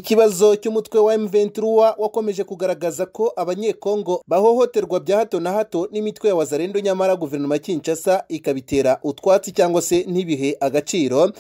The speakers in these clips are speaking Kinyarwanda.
Ikibazo cy'umutwe wa M23 wakomeje kugaragaza ko abanyekongo bahohoterwa bya hato na hato n'imitwe ya wazalendo nyamara guverinoma ya Kinshasa ikabitera utwatsi cyangwa se ntibihe agaciro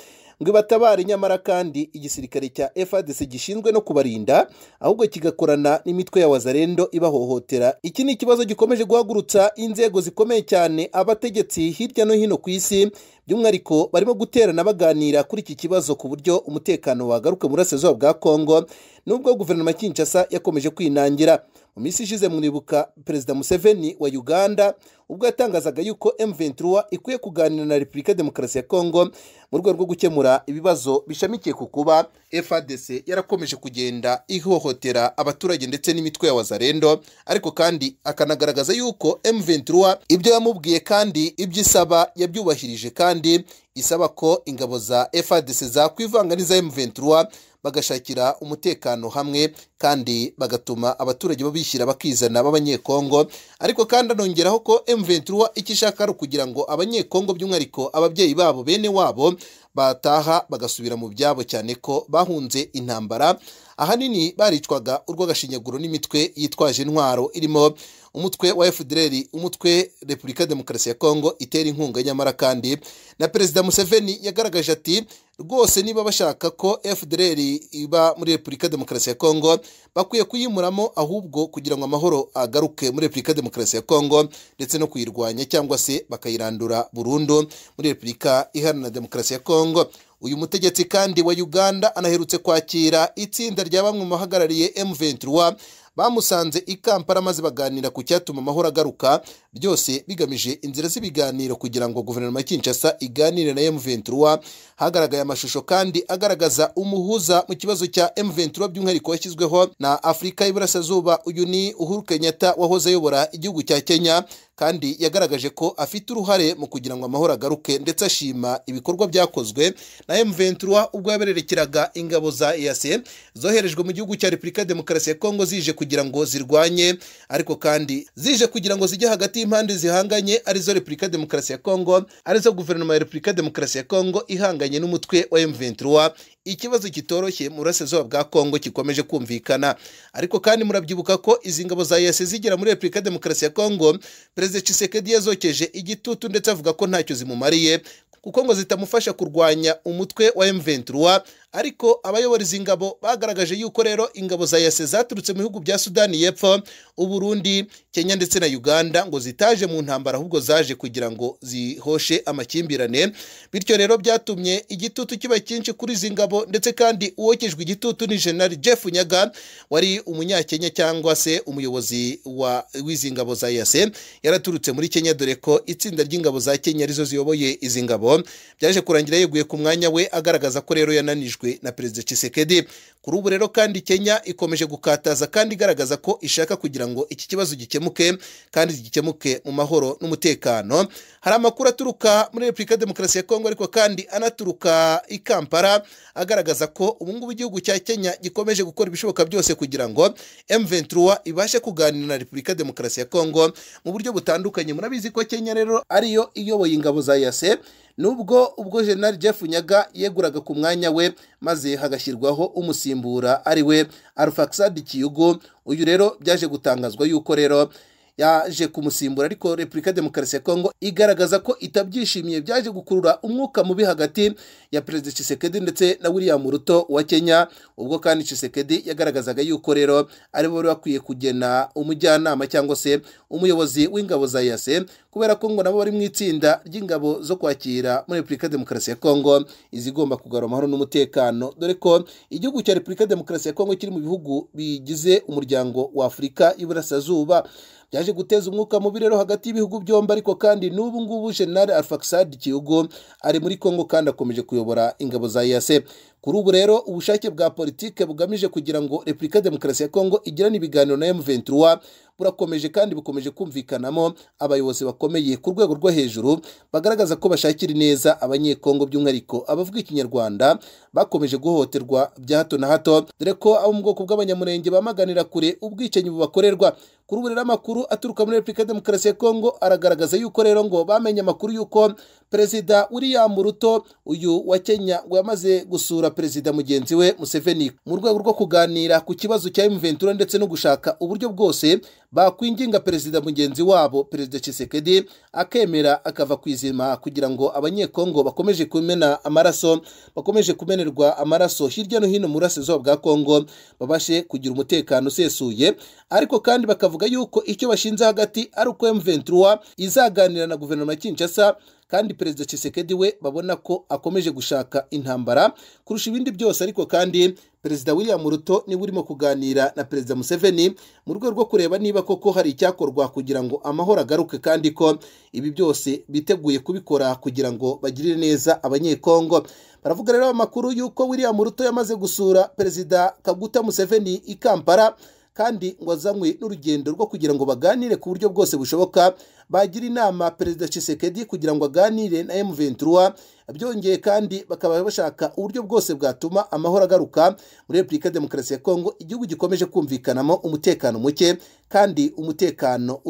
ngo ibatabare nyamara kandi igisirikare cya FARDC gishinzwe no kubarinda ahubwo kigakorana n'imitwe ya wazalendo ibahohotera iki ni ikibazo gikomeje guhagurutsa inzego zikomeye cyane abategetsi hirya no hino ku isi by'umwihariko barimo guterana baganira kuri iki kibazo ku buryo umutekano wagaruka mu burasirazuba bwa Kongo nubwo guverinoma ya Kinshasa yakomeje kwinangira mu minsi ishize mwibuka perezida Museveni wa Uganda ubwo yatangazaga yuko M23 ikwiye kuganira na Repubulika Demokarasi ya Kongo mu rwego rwo gukemura ibibazo bishamikiye ku kuba FARDC yarakomeje kugenda ihohotera abaturage ndetse n'imitwe ya wazalendo ariko kandi akanagaragaza yuko M23 ibyo yamubwiye kandi ibyo isaba yabyubahirije kandi isaba ko ingabo za FARDC zakwivanga n'iza M23 bagashakira umutekano hamwe kandi bagatuma abaturage babishyira bakizana b'abanyekongo ariko kandi anongeraho ko M23 icyo ishaka ari ukugira ngo abanyekongo by'umwihariko ababyeyi babo bene wabo bataha bagasubira mu byabo cyane ko bahunze intambara ahanini baricwaga urw'agashinyaguro n'imitwe yitwaje intwaro irimo umutwe wa FDLR umutwe Repubulika Demokarasi ya Kongo itera inkunga nyamara kandi na Perezida Museveni yagaragaje ati rwose niba bashaka ko FDLR iba muri Repubulika Demokarasi ya Kongo bakwiye kuyimuramo ahubwo kugira ngo amahoro agaruke muri Repubulika Demokarasi ya Kongo ndetse no kuyirwanya cyangwa se bakayirandura burundu muri Repubulika Iharanira Demokarasi ya Kongo uyu mutegetsi kandi wa Uganda anaherutse kwakira itsinda rya bamwe mu bahagarariye M23 bamusanze i Kampala maze baganira ku cyatuma amahoro agaruka byose bigamije inzira z'ibiganiro kugira ngo guverinoma ya Kinshasa iganire na M23 hagaragaye amashusho kandi agaragaza umuhuza mu kibazo cya M23 by'umwihariko yashyizweho na Afurika y'Iburasirazuba uyu ni Uhuru Kenyatta wahoze ayobora igihugu cya Kenya kandi yagaragaje ko afite uruhare mu kugira ngo amahoro agaruke ndetse ashima ibikorwa byakozwe na M23 ubwo yabererekeraga ingabo za EAC zoherejwe mu gihugu cya Repubulika Demokarasi ya Kongo zije kugira ngo zirwanye ariko kandi zije kugira ngo zijye hagati y'impande zihanganye arizo Repubulika Demokarasi ya Kongo arizo guverinoma ya Repubulika Demokarasi ya Kongo ihanganye n'umutwe wa M23 ikibazo kitoroshye mu burasirazuba bwa Kongo gikomeje kumvikana ariko kandi murabyibuka ko izi ngabo za EAC zigera muri Repubulika Demokarasi ya Kongo Perezida Tshisekedi yazokeje igitutu ndetse avuga ko ntacyo zimumariye kuko ngo zitamufasha kurwanya umutwe wa M23 ariko abayobora izi ngabo bagaragaje yuko rero ingabo za EAC zaturutse mu bihugu bya Sudani y'Epfo Uburundi Kenya ndetse na Uganda ngo zitaje mu ntambara ahubwo zaje kugira ngo zihoshe amakimbirane bityo rero byatumye igitutu kiba cyinshi kuri izi ngabo ndetse kandi uwokejwe igitutu ni General Jeff Nyaga wari umunyakenya cyangwa se umuyobozi wa w'izi ngabo za EAC yaraturutse muri Kenya dore ko itsinda ry'ingabo za Kenya arizo ziyoboye izi ngabo byaje kurangira yeguye ku mwanya we agaragaza ko rero yananijwe na perezida Tshisekedi kuri ubu rero kandi Kenya ikomeje gukataza kandi igaragaza ko ishaka kugira ngo iki kibazo gikemuke kandi gikemuke mu mahoro n'umutekano hari amakuru aturuka muri Repubulika Demokarasi ya Kongo ariko kandi anaturuka i Kampala agaragaza ko ubu ngubu igihugu cya Kenya gikomeje gukora ibishoboka byose kugira ngo M23 ibashe kuganira na Repubulika Demokarasi ya Kongo mu buryo butandukanye murabizi ko Kenya rero ariyo iyoboye ingabo za yase nubwo ubwo General Jeff Nyaga yeguraga ku mwanya we maze hagashyirwaho umusimbura ari we Arfaxad Kiyugo uyu rero byaje gutangazwa yuko rero yaje kumusimbura ariko Repubulika Demokarasi ya Kongo igaragaza ko itabyishimiye byaje gukurura umwuka mubi hagati ya Perezida Tshisekedi ndetse na William Ruto wa Kenya ubwo kandi Tshisekedi yagaragazaga yuko rero aribo bari bakwiye kugena umujyanama cyangwa se umuyobozi w'ingabo za yase kubera ko ngo nabo bari mu itsinda ry'ingabo zo kwakira muri Repubulika Demokarasi ya Kongo izigomba kugarura amahoro n'umutekano dore ko igihugu cya Repubulika Demokarasi ya Kongo kiri mu bihugu bigize umuryango wa Afurika y'Iburasirazuba byaje guteza umwuka mubi rero hagati y'ibihugu byombi ariko kandi n'ubu ngubu General Arfaxad Kiyugo ari muri Kongo kandi akomeje kuyobora ingabo za EAC kuri ubu rero ubushake bwa politike bugamije kugira ngo Repubulika Demokarasi ya Kongo igirane ibiganiro na M23 burakomeje kandi bukomeje kumvikanamo abayobozi bakomeye ku rwego rwo hejuru bagaragaza ko bashakira neza abanyekongo by'umwihariko abavuga ikinyarwanda bakomeje guhohoterwa bya hato na hato dore ko abo mu bwoko bw'abanyamurenge bamaganira kure ubwicanyi bubakorerwa kuri ubu rero amakuru aturuka muri Repubulika Demokarasi ya Kongo aragaragaza yuko rero ngo bamenye amakuru yuko Perezida William Ruto uyu wa Kenya ngo yamaze gusura na perezida mugenzi we Museveni mu rwego rwo kuganira ku kibazo cya M23 ndetse no gushaka uburyo bwose bakwinginga perezida mugenzi wabo perezida Tshisekedi akemera akava ku izima kugira ngo abanyekongo bakomeje kumena amaraso bakomeje kumenerwa amaraso hirya no hino mu burasirazuba bwa Kongo babashe kugira umutekano usesuye ariko kandi bakavuga yuko icyo bashinze hagati ari uko M23 izaganira na guverinoma ya Kinshasa kandi perezida Tshisekedi we babona ko akomeje gushaka intambara kurusha ibindi byose ariko kandi perezida William Ruto niwe urimo kuganira na perezida Museveni mu rwego rwo kureba niba koko hari icyakorwa kugira ngo amahoro agaruke kandi ko ibi byose biteguye kubikora kugira ngo bagirire neza abanyekongo baravuga rero amakuru y'uko William Ruto yamaze gusura perezida Kaguta Museveni i Kampala kandi ngo azanywe n'urugendo rwo kugira ngo baganire ku buryo bwose bushoboka bagira inama perezida Tshisekedi kugira ngo aganire na M23 byongeye kandi bakaba bashaka uburyo bwose bwatuma amahoro agaruka muri Repubulika ya Demokarasi ya Kongo igihugu gikomeje kumvikanamo umutekano muke kandi umutekano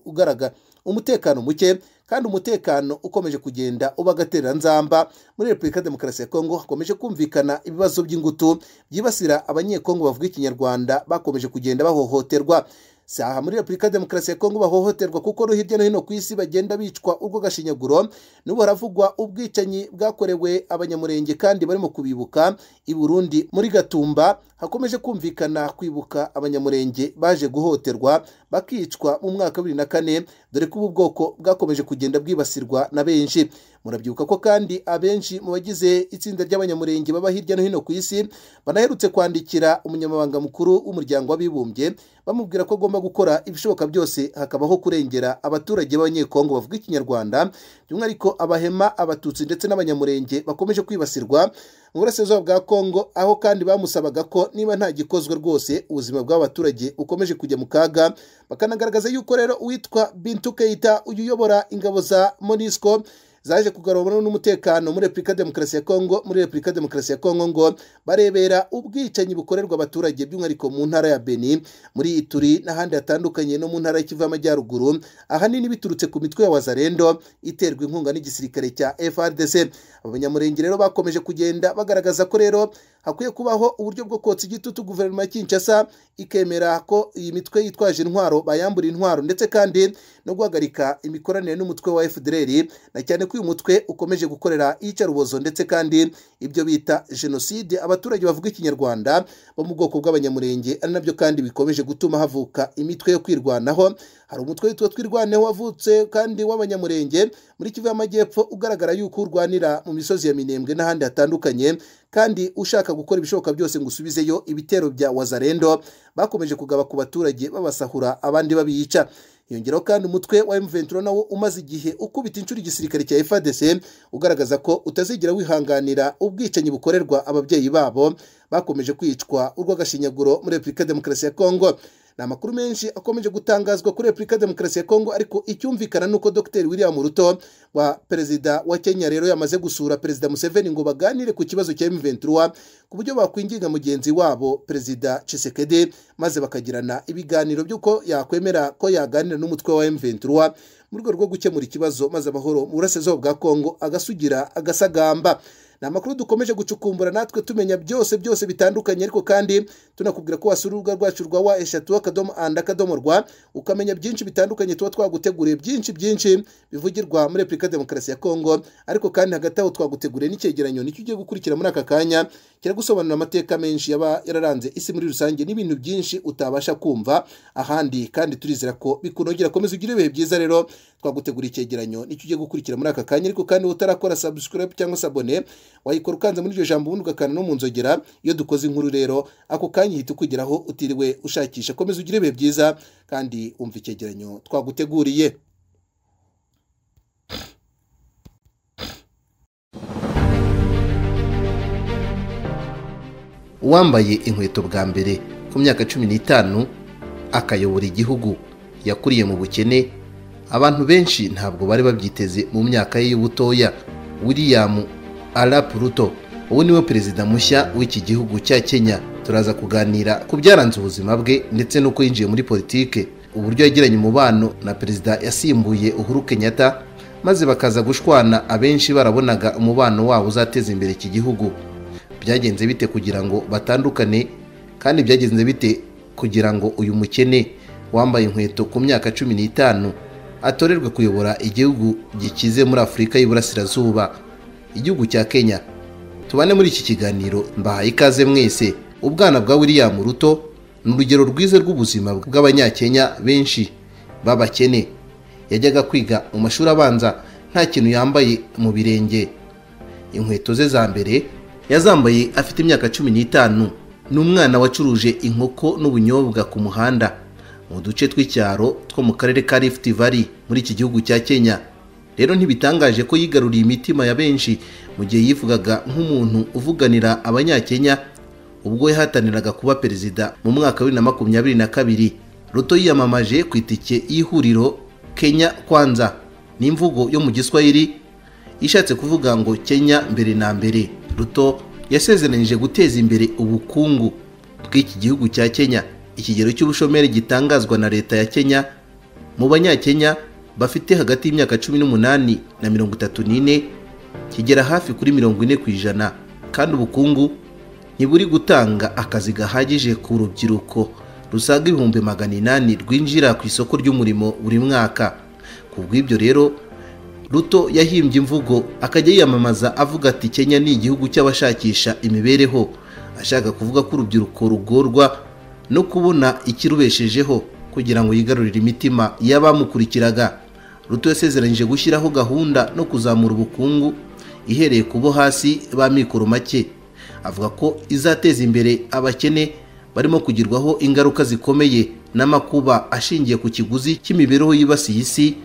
utagaragara umutekano muke kandi umutekano ukomeje kugenda uba agatereranzamba muri repubulika ya demokarasi ya kongo hakomeje kumvikana ibibazo by'ingutu byibasira abanyekongo bavuga ikinyarwanda bakomeje kugenda bahohoterwa si aha muri repubulika ya demokarasi ya kongo bahohoterwa kuko no hirya no hino ku isi bagenda bicwa urwo gashinyaguro n'ubu haravugwa ubwicanyi bwakorewe abanyamurenge kandi barimo kubibuka i burundi muri gatumba hakomeje kumvikana kwibuka abanyamurenge baje guhoterwa bakicwa mu mwaka wa bibiri na kane dore ko ubu bwoko bwakomeje kugenda bwibasirwa na benshi murabyibuka ko kandi abenshi mu bagize itsinda ry'abanyamurenge baba hirya no hino ku isi banaherutse kwandikira umunyamabanga mukuru w'umuryango w'abibumbye bamubwira ko agomba gukora ibishoboka byose hakabaho kurengera abaturage b'abanyekongo bavuga ikinyarwanda by'umwihariko abahema abatutsi ndetse n'abanyamurenge bakomeje kwibasirwa mu burasirazuba bwa kongo aho kandi bamusabaga ko niba nta gikozwe rwose ubuzima bw'abaturage bukomeje kujya mu kaga bakanagaragaza yuko rero uwitwa bintu keita uyu uyobora ingabo za monisco zaje kugarura n'umutekano muri Repubulika Demokarasi ya Kongo muri Repubulika Demokarasi ya Kongo ngo barebera ubwicanyi bukorerwa abaturage by'umwihariko mu ntara ya Beni muri Ituri n'ahandi hatandukanye no mu ntara y'Ikivu y'Amajyaruguru ahanini biturutse ku mitwe ya Wazarendo iterwa inkunga n'igisirikare cya FARDC abanyamurenge rero bakomeje kugenda bagaragaza ko rero hakwiye kubaho uburyo bwo kotsa igitutu guverinoma ya Kinshasa ikemera ko iyi mitwe yitwaje intwaro bayambura intwaro ndetse kandi no guhagarika imikoranire n'umutwe wa FDLR na cyane ko uyu mutwe ukomeje gukorera iyicarubozo ndetse kandi ibyo bita jenoside abaturage bavuga ikinyarwanda bo mu bwoko bw'abanyamurenge ari nabyo kandi bikomeje gutuma havuka imitwe yo kwirwanaho hari umutwe witwa twirwaneho wavutse kandi w'abanyamurenge muri Kivu y'Amajyepfo ugaragara yuko urwanira mu misozi ya Minembwe n'ahandi hatandukanye kandi ushaka gukora ibishoboka byose ngo usubizeyo ibitero bya wazarendo bakomeje kugaba ku baturage babasahura abandi babiyica yongeraho kandi umutwe wa M23 nawo umaze igihe ukubita inshuro igisirikare cya FARDC ugaragaza ko utazigera wihanganira ubwicanyi bukorerwa ababyeyi babo bakomeje kwicwa urw'agashinyaguro muri Repubulika ya Demokarasi ya Kongo ni amakuru menshi akomeje gutangazwa kuri Repubulika ya Demokarasi ya Kongo ariko icyumvikana nuko Dr William Ruto wa perezida wa Kenya rero yamaze gusura perezida Museveni ngo baganire ku kibazo cya M23 ku buryo bakwinginga mugenzi wabo perezida Tshisekedi maze bakagirana ibiganiro by'uko yakwemera ko yaganira n'umutwe wa M23 mu rwego rwo gukemura ikibazo maze amahoro mu burasirazuba bwa Kongo agasugira agasagamba ni amakuru dukomeje gucukumbura natwe tumenya byose byose bitandukanye ariko kandi tunakubwira ko wasura urubuga rwacu rwa wa eshatu akadomo andi akadomo rwa ukamenya byinshi bitandukanye tuba twaguteguriye byinshi byinshi bivugirwa muri repubulika ya demokarasi ya kongo ariko kandi hagati aho twaguteguriye n'icyegeranyo nicyo ugiye gukurikira muri aka kanya kiragusobanurira amateka menshi yaba yararanze isi muri rusange n'ibintu byinshi utabasha kumva ahandi kandi turizera ko bikunogera komeza ugire ibihe byiza rero twaguteguriye icyegeranyo nicyo ugiye gukurikira muri aka kanya ariko kandi utarakora subscribe cyangwa sabone wayikora ukanze muri iryo jambo ubundi ugakana no mu nzogera iyo dukoze inkuru rero ako kanya ihita ukugeraho utiriwe ushakisha komeza ugire ibihe byiza kandi umva icyegeranyo twaguteguriye uwambaye inkweto bwa mbere ku myaka cumi n'itanu akayobora igihugu yakuriye mu bukene abantu benshi ntabwo bari babyiteze mu myaka ye y'ubutoya william Arap Ruto ubu niwe perezida mushya w'iki gihugu cya Kenya turaza kuganira ku byaranze ubuzima bwe ndetse n'uko yinjiye muri politike uburyo yagiranye umubano na perezida yasimbuye Uhuru Kenyatta maze bakaza gushwana abenshi barabonaga umubano wabo uzateza imbere iki gihugu byagenze bite kugira ngo batandukane kandi byagenze bite kugira ngo uyu mukene wambaye inkweto ku myaka cumi n'itanu atorerwe kuyobora igihugu gikize muri afurika y'iburasirazuba igihugu cya kenya tubane muri iki kiganiro mbahaye ikaze mwese ubwana bwa william ruto ni urugero rwiza rw'ubuzima bw'abanyakenya benshi b'abakene yajyaga kwiga mu mashuri abanza nta kintu yambaye mu birenge inkweto ze za mbere yazambaye afite imyaka cumi n'itanu ni umwana wacuruje inkoko n'ubunyobwa ku muhanda mu duce tw'icyaro two mu karere ka Rift Valley muri iki gihugu cya Kenya rero ntibitangaje ko yigaruriye imitima ya benshi mu gihe yivugaga nk'umuntu uvuganira abanyakenya ubwo yahataniraga kuba perezida mu mwaka wa bibiri na makumyabiri na kabiri ruto yiyamamaje ku itike y'ihuriro kenya kwanza ni imvugo yo mu giswahili ishatse kuvuga ngo kenya mbere na mbere ruto yasezeranyije guteza imbere ubukungu bw'iki gihugu cya kenya ikigero cy'ubushomeri gitangazwa na leta ya kenya mu banyakenya bafite hagati y'imyaka cumi n'umunani na mirongo itatu n'ine kigera hafi kuri mirongo ine ku ijana kandi ubukungu ntiburi gutanga akazi gahagije ku rubyiruko rusaga ibihumbi magana inani rwinjira ku isoko ry'umurimo buri mwaka ku bw'ibyo rero ruto yahimbye imvugo akajya yiyamamaza avuga ati kenya ni igihugu cy'abashakisha imibereho ashaka kuvuga ko urubyiruko rugorwa no kubona ikirubeshejeho kugira ngo yigarurire imitima y'abamukurikiraga ruto yasezeranyije gushyiraho gahunda no kuzamura ubukungu ihereye ku bo hasi ba mikoro make avuga ko izateza imbere abakene barimo kugirwaho ingaruka zikomeye n'amakuba ashingiye ku kiguzi cy'imibereho yibasiye isi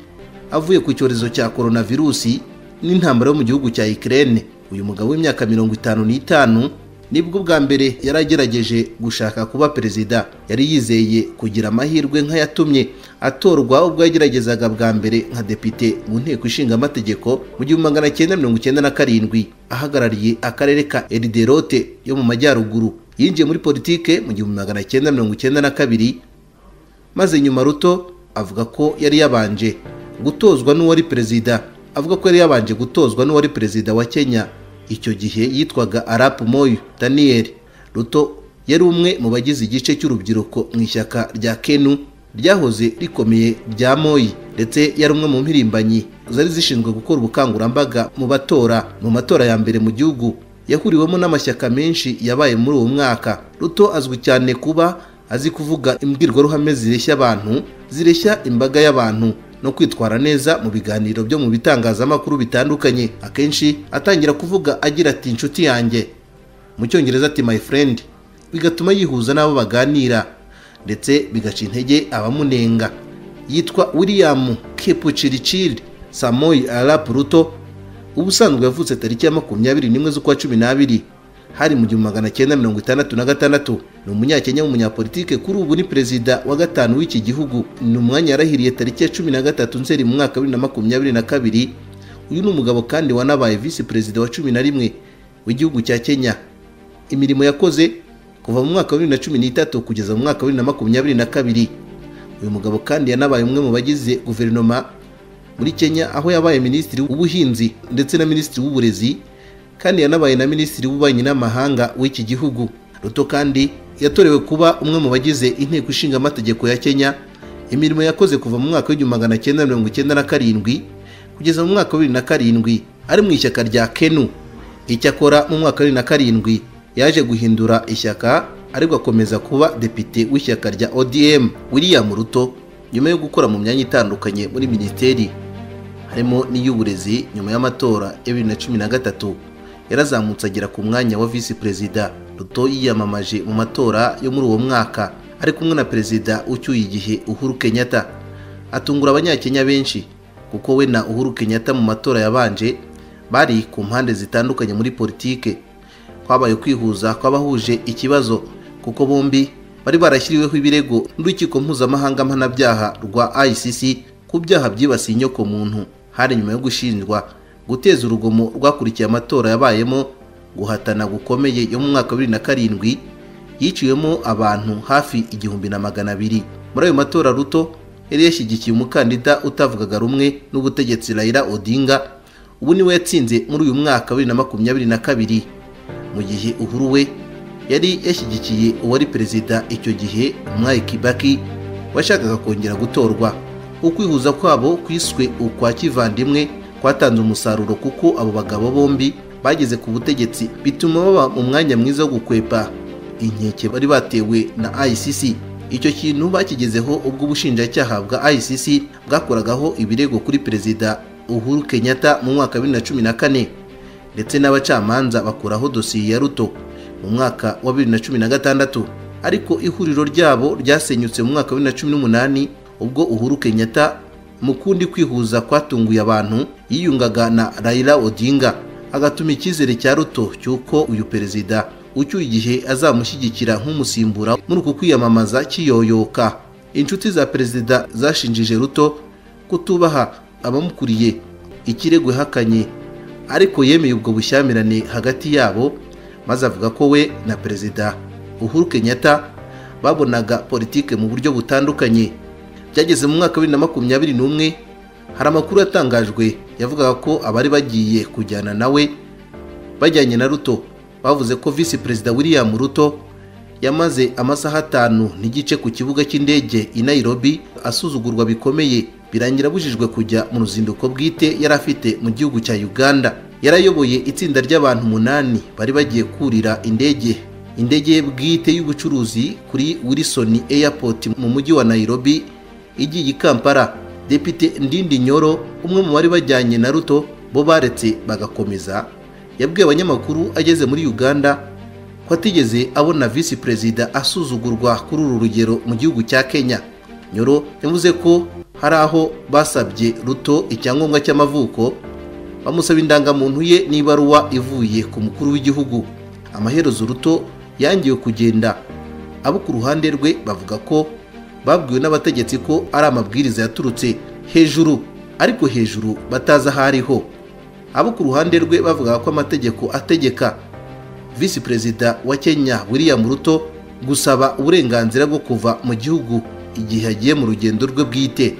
avuye ku cyorezo cya koronavirusi n'intambara yo mu gihugu cya Ukraine uyu mugabo w'imyaka mirongo itanu n'itanu nibwo bwa mbere yari agerageje gushaka kuba perezida yari yizeye kugira amahirwe nk'ayatumye atorwa ubwo yageragezaga bwa mbere nka depite mu nteko ishinga amategeko mu gihumbi magana cyenda mirongo icyenda na karindwi ahagarariye akarere ka eriderote yo mu majyaruguru yinjiye muri politike mu gihumbi magana cyenda mirongo icyenda na kabiri maze nyuma ruto avuga ko yari yabanje gutozwa n'uwari perezida avuga ko yari yabanje gutozwa n'uwari perezida wa kenya icyo gihe yitwaga arapu moyo daniyeli ruto yari umwe mu bagize igice cy'urubyiruko mu ishyaka rya kenu ryahoze rikomeye rya moyi ndetse yari umwe mu mpirimbanyi zari zishinzwe gukora ubukangurambaga mu batora mu matora ya mbere mu gihugu yahuriwemo n'amashyaka menshi yabaye muri uwo mwaka ruto azwi cyane kuba azi kuvuga imbwirwaruhame zireshya abantu zireshya imbaga y'abantu no kwitwara neza mu biganiro byo mu bitangazamakuru bitandukanye akenshi atangira kuvuga agira ati inshuti yanjye mu cyongereza ati my friend bigatuma yihuza n'abo baganira ndetse bigaca intege abamunenga yitwa william kepuciriciri samoyi arapu ruto ubusanzwe yavutse tariki ya makumyabiri n'imwe z'ukwa cumi n'abiri hari mu gihumbi magana cyenda mirongo itandatu na gatandatu ni umunyakenya w'umunyapolitike kuri ubu ni perezida wa gatanu w'iki gihugu ni umwanya yarahiriye tariki ya cumi na gatatu nzeri mu mwaka wa bibiri na makumyabiri na kabiri uyu ni umugabo kandi wanabaye visi perezida wa cumi na rimwe w'igihugu cya kenya imirimo yakoze kuva mu mwaka wa bibiri na cumi n'itatu kugeza mu mwaka wa bibiri na makumyabiri na kabiri uyu mugabo kandi yanabaye umwe mu bagize guverinoma muri kenya aho yabaye minisitiri w'ubuhinzi ndetse na minisitiri w'uburezi kandi yanabaye na minisitiri w'ububanyi n'amahanga w'iki gihugu ruto kandi yatorewe kuba umwe mu bagize inteko ishinga amategeko ya kenya imirimo yakoze kuva mu mwaka w'igihumbi magana cyenda mirongo icyenda na karindwi kugeza mu mwaka wa bibiri na karindwi ari mu ishyaka rya kenu icyakora mu mwaka wa bibiri na karindwi yaje guhindura ishyaka ariko akomeza kuba depite w'ishyaka rya odm william ruto nyuma yo gukora mu myanya itandukanye muri minisiteri harimo n'iy'uburezi nyuma y'amatora ya bibiri na cumi na gatatu yarazamutse agera ku mwanya wa visi perezida ruto yiyamamaje mu matora yo muri uwo mwaka ari kumwe na perezida ucyuye igihe uhuru kenyatta atungura abanyakenya benshi kuko we na uhuru kenyatta mu matora yabanje bari ku mpande zitandukanye muri politike kwabaye kwihuza kw'abahuje ikibazo kuko bombi bari barashyiriweho ibirego n'urukiko mpuzamahanga mpanabyaha rwa icc ku byaha byibasiye inyokomuntu hari nyuma yo gushinjwa guteza urugomo rwakurikiye amatora yabayemo guhatana gukomeye yo mu mwaka wa bibiri na karindwi yiciwemo abantu hafi igihumbi na magana abiri muri ayo matora ruto yari yashyigikiye umukandida utavugaga rumwe n'ubutegetsi rayira odinga ubu niwe yatsinze muri uyu mwaka wa bibiri na makumyabiri na kabiri mu gihe uhuru we yari yashyigikiye uwari perezida icyo gihe mwari kibaki washakaga kongera gutorwa ukwihuza kwabo kwiswe ukwa kivandimwe kwatanze umusaruro kuko abo bagabo bombi bageze ku butegetsi bituma baba mu mwanya mwiza wo gukwepa inkeke bari batewe na ICC icyo kintu bakigezeho ubwo ubushinjacyaha bwa ICC bwakoragaho ibirego kuri perezida Uhuru Kenyatta mu mwaka wa bibiri na cumi na kane ndetse n'abacamanza bakuraho dosiye ya Ruto mu mwaka wa bibiri na cumi na gatandatu ariko ihuriro ryabo ryasenyutse mu mwaka wa bibiri na cumi n'umunani ubwo Uhuru Kenyatta mu kundi kwihuza kwatunguye abantu yiyungaga na Raila Odinga agatuma icyizere cya Ruto cy'uko uyu perezida ucyuye igihe azamushyigikira nk'umusimbura muri uku kwiyamamaza kiyoyoka inshuti za perezida zashinjije Ruto kutubaha abamukuriye ikirego hakanye ariko yemeye ubwo bushyamirane hagati yabo maze avuga ko we na perezida Uhuru Kenyatta babonaga politike mu buryo butandukanye byageze mu mwaka wa bibiri na makumyabiri n'umwe hari amakuru yatangajwe yavugaga ko abari bagiye kujyana nawe bajyanye na ruto bavuze ko visi perezida william ruto yamaze amasaha atanu n'igice ku kibuga cy'indege i nairobi asuzugurwa bikomeye birangira abujijwe kujya mu ruzinduko bwite yari afite mu gihugu cya uganda yarayoboye itsinda ry'abantu umunani bari bagiye kurira indege indege bwite y'ubucuruzi kuri wilson airport mu mujyi wa nairobi igiye i kampala depite ndindi nyoro umwe mu bari bajyanye na ruto bo baretse bagakomeza yabwiye abanyamakuru ageze muri uganda ko atigeze abona visi perezida asuzugurwa kuri uru rugero mu gihugu cya kenya nyoro yavuze ko hari aho basabye ruto icyangombwa cy'amavuko bamusaba indangamuntu ye n'ibaruwa ivuye ku mukuru w'igihugu amaherezo ruto yangiwe kugenda abo ku ruhande rwe bavuga ko babwiwe n'abategetsi ko ari amabwiriza yaturutse hejuru ariko hejuru batazi aho ariho abo ku ruhande rwe bavugaga ko amategeko ategeka visi perezida wa kenya william ruto gusaba uburenganzira bwo kuva mu gihugu igihe agiye mu rugendo rwe bwite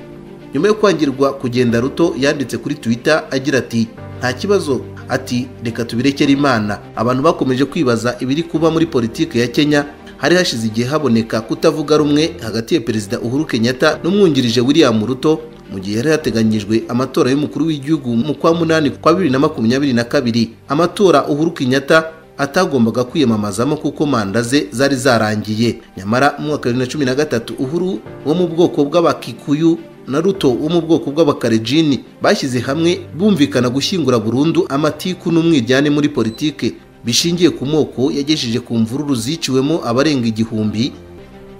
nyuma yo kwangirwa kugenda ruto yanditse kuri twitter agira ati nta kibazo ati reka tubirekere imana abantu bakomeje kwibaza ibiri kuba muri politiki ya kenya hari hashize igihe haboneka kutavuga rumwe hagati ya perezida uhuru kenyatta n'umwungirije william ruto mu gihe yari hateganyijwe amatora y'umukuru w'igihugu mu kwa munani kwa bibiri na makumyabiri na kabiri amatora uhuru kenyatta atagombaga kwiyamamazamo kuko manda ze zari zarangiye nyamara mu mwaka wa bibiri na cumi na gatatu uhuru wo mu bwoko bw'abakikuyu na ruto wo mu bwoko bw'abakarejini bashyize hamwe bumvikana gushyingura burundu amatiku n'umwiryane muri politike bishingiye ku moko yagejeje ku mvururu ziciwemo abarenga igihumbi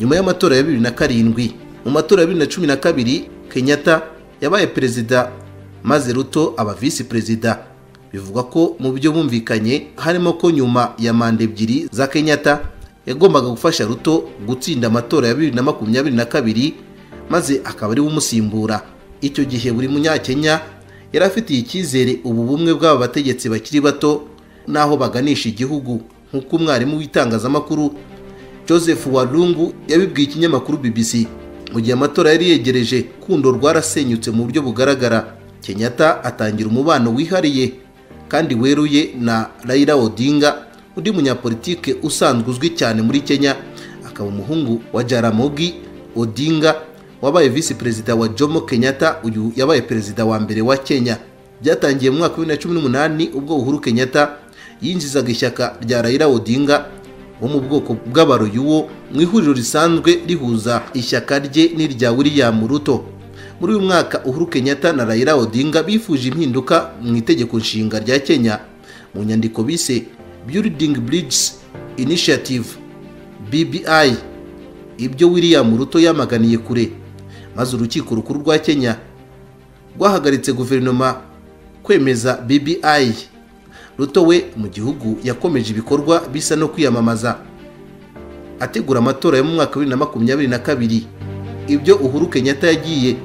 nyuma y'amatora ya bibiri na karindwi mu matora ya bibiri na cumi na kabiri kenyatta yabaye perezida maze ruto aba visi perezida bivugwa ko mu byo bumvikanye harimo ko nyuma ya manda ebyiri za kenyatta yagombaga gufasha ruto gutsinda amatora ya bibiri na makumyabiri na kabiri maze akaba ariwe umusimbura icyo gihe buri munyakenya yari afitiye icyizere ubu bumwe bw'aba bategetsi bakiri bato n'aho baganisha igihugu nk'uko umwarimu w'itangazamakuru joseph warungu yabibwiye ikinyamakuru bbc mu gihe amatora yari yegereje kundo rwarasenyutse mu buryo bugaragara kenyatta atangira umubano wihariye kandi weruye na raila odinga undi munyapolitike usanzwe uzwi cyane muri kenya akaba umuhungu wa jaramogi odinga wabaye visi perezida wa jomo kenyatta uyu yabaye perezida wa mbere wa kenya byatangiye mu mwaka wa bibiri na cumi n'umunani ubwo uhuru kenyatta yinjizaga ishyaka rya Raila Odinga wo mu bwoko bw'abaroyuwo mu ihuriro risanzwe rihuza ishyaka rye n'irya William Ruto muri uyu mwaka Uhuru Kenyatta na Raila Odinga bifuje impinduka mu itegeko nshinga rya Kenya mu nyandiko bise Building Bridges Initiative BBI ibyo William Ruto yamaganiye kure maze urukiko rukuru rwa Kenya rwahagaritse guverinoma kwemeza BBI ruto we mu gihugu yakomeje ibikorwa bisa no kwiyamamaza ategura amatora yo mu mwaka wa bibiri na makumyabiri na kabiri ibyo uhuru kenyatta yagiye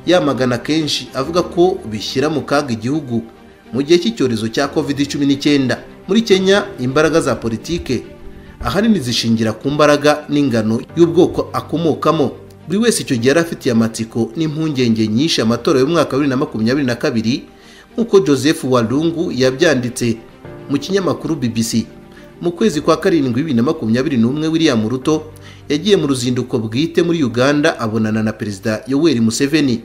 yamagana kenshi avuga ko bishyira mu kaga igihugu mu gihe cy'icyorezo cya covid cumi n'icyenda muri kenya imbaraga za politike ahanini zishingira ku mbaraga n'ingano y'ubwoko akomokamo buri wese icyo gihe yari afitiye amatsiko n'impungenge nyinshi amatora y'umwaka wa bibiri na makumyabiri na kabiri nk'uko joseph walungu yabyanditse mu kinyamakuru bbc mu kwezi kwa karindwi bibiri na makumyabiri n'umwe william ruto yagiye mu ruzinduko bwite muri uganda abonana na perezida yoweri museveni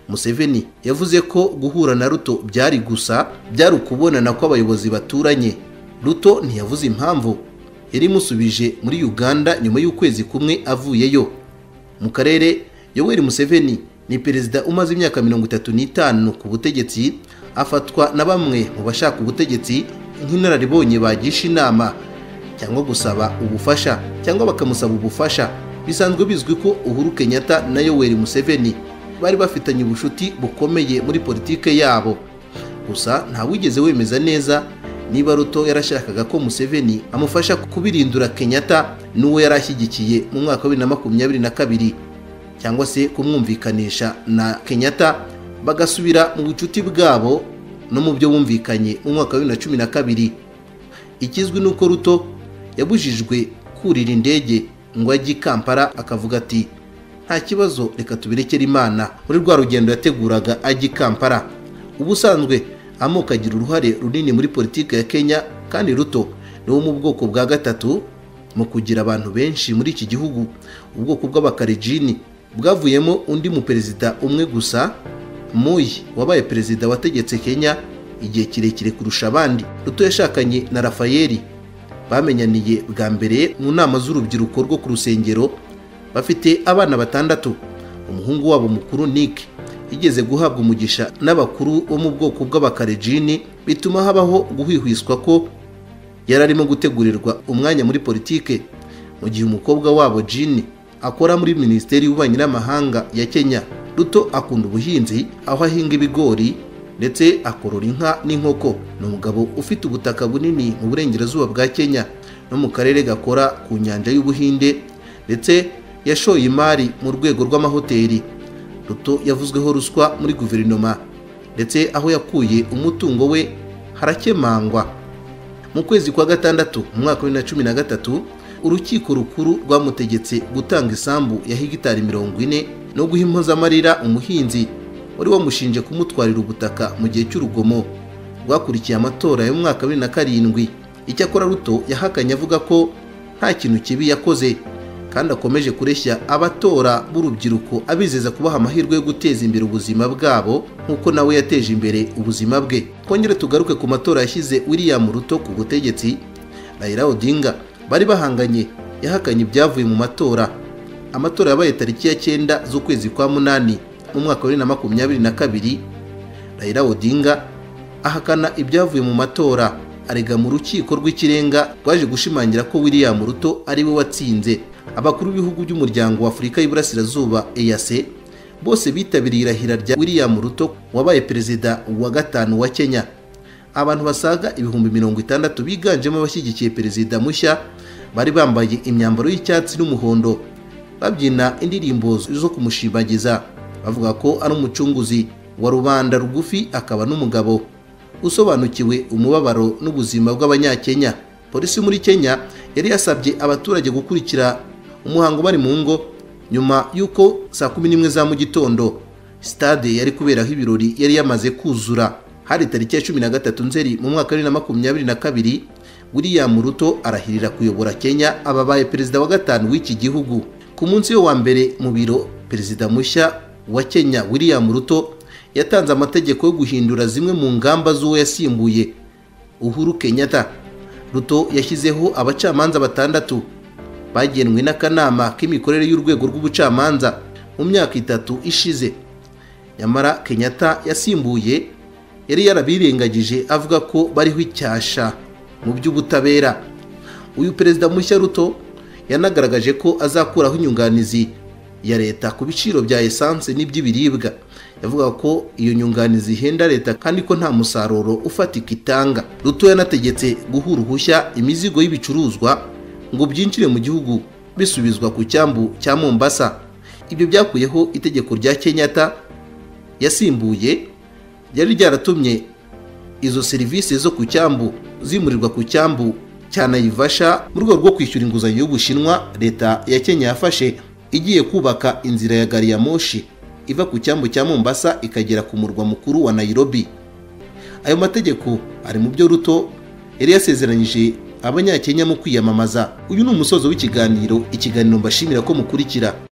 museveni yavuze ko guhura na ruto byari gusa byari ukubonana kw'abayobozi baturanye ruto ntiyavuze impamvu yari imusubije muri uganda nyuma y'ukwezi kumwe avuyeyo mu karere yoweri museveni ni perezida umaze imyaka mirongo itatu n'itanu ku butegetsi afatwa na bamwe mu bashaka ubutegetsi nk'inararibonye bagisha inama cyangwa gusaba ubufasha cyangwa bakamusaba ubufasha bisanzwe bizwi ko uhuru kenyatta na yoweri museveni bari bafitanye ubucuti bukomeye muri politike yabo gusa ntawigeze wemeza neza niba ruto yarashakaga ko museveni amufasha kubirindura kenyatta n'uwo yari ashyigikiye mu mwaka wa bibiri na makumyabiri na kabiri cyangwa se kumwumvikanisha na kenyatta bagasubira mu bucuti bwabo no mu byo bumvikanye mu mwaka wa bibiri na cumi na kabiri ikizwi ni uko ruto yabujijwe kurira indege ngo ajye i kampala akavuga ati nta kibazo reka tubirekere imana muri rwa rugendo yateguraga ajya i kampala ubusanzwe amoko agira uruhare runini muri politiki ya kenya kandi ruto ni wo mu bwoko bwa gatatu mu kugira abantu benshi muri iki gihugu ubwoko bw'abakarejini bwavuyemo undi muperezida umwe gusa muyi wabaye perezida wategetse kenya igihe kirekire kurusha abandi ruto yashakanye na rafayeli bamenyaniye bwa mbere mu nama z'urubyiruko rwo ku rusengero bafite abana batandatu umuhungu wabo mukuru nick igeze guhabwa umugisha n'abakuru bo mu bwoko bw'abakarejini bituma habaho guhwihwiswa ko yari arimo gutegurirwa umwanya muri politike mu gihe umukobwa wabo jini akora muri minisiteri y'ububanyi n'amahanga ya kenya ruto akunda ubuhinzi aho ahinga ibigori ndetse akorora inka n'inkoko ni umugabo ufite ubutaka bunini mu burengerazuba bwa kenya no mu karere gakora ku nyanja y'ubuhinde ndetse yashoye imari mu rwego rw'amahoteli ruto yavuzweho ruswa muri guverinoma ndetse aho yakuye umutungo we harakemangwa mu kwezi kwa gatandatu mu mwaka wa bibiri na cumi na gatatu urukiko rukuru rwamutegetse gutanga isambu ya hegitari mirongo ine no guha impozamarira umuhinzi wari wamushinje kumutwarira ubutaka mu gihe cy'urugomo rwakurikiye amatora y'umwaka wa bibiri na karindwi icyakora ruto yahakanye avuga ko nta kintu kibi yakoze kandi akomeje kureshya abatora b'urubyiruko abizeza kubaha amahirwe yo guteza imbere ubuzima bwabo nk'uko nawe yateje imbere ubuzima bwe twongere tugaruke ku matora yashyize william ruto ku butegetsi Raila Odinga bari bahanganye yahakanye ibyavuye mu matora amatora yabaye tariki ya cyenda z'ukwezi kwa munani mu mwaka wa bibiri na makumyabiri na kabiri Raila Odinga ahakana ibyavuye mu matora arega mu rukiko rw'ikirenga rwaje gushimangira ko william ruto ari we watsinze abakuru b'ibihugu by'umuryango wa afurika y'iburasirazuba eyase bose bitabiriye irahira rya william ruto wabaye perezida wa gatanu wa kenya abantu basaga ibihumbi mirongo itandatu biganjemo abashyigikiye perezida mushya bari bambaye imyambaro y'icyatsi n'umuhondo babyina indirimbo zo kumushimagiza bavuga ko ari umucunguzi wa rubanda rugufi akaba n'umugabo usobanukiwe umubabaro n'ubuzima bw'abanyakenya polisi muri kenya yari yasabye abaturage gukurikira umuhango bari mu ngo nyuma y'uko saa kumi n'imwe za mu gitondo sitade yari kuberaho ibirori yari yamaze kuzura hari tariki ya cumi na gatatu nzeri mu mwaka wa bibiri na makumyabiri na kabiri william ruto arahirira kuyobora kenya ababaye perezida wa gatanu w'iki gihugu ku munsi wo wa mbere mu biro perezida mushya wa kenya william ruto yatanze amategeko yo guhindura zimwe mu ngamba z'uwo yasimbuye uhuru kenyatta ruto yashyizeho abacamanza batandatu bagenwe n'akanama k'imikorere y'urwego rw'ubucamanza mu myaka itatu ishize nyamara kenyatta yasimbuye yari yarabirengagije avuga ko bariho icyasha mu by'ubutabera uyu perezida mushya ruto yanagaragaje ko azakuraho inyunganizi ya leta ku biciro bya esanse n'iby'ibiribwa yavuga ko iyo nyunganizi ihenda leta kandi ko nta musaruro ufatika itanga ruto yanategetse guha uruhushya imizigo y'ibicuruzwa ngo byinjire mu gihugu bisubizwa ku cyambu cya mombasa ibyo byakuyeho itegeko rya kenyatta yasimbuye ryari ryaratumye izo serivisi zo ku cyambu zimurirwa ku cyambu cya nayivasha mu rwego rwo kwishyura inguzanyo y'ubushinwa leta ya kenya yafashe igiye kubaka inzira ya gari ya moshi iva ku cyambu cya mombasa ikagera ku murwa mukuru wa nairobi ayo mategeko ari mu byo ruto yari yasezeranyije abanyakenya mu kwiyamamaza uyu ni umusozo w'ikiganiro ikiganiro mbashimira ko mukurikira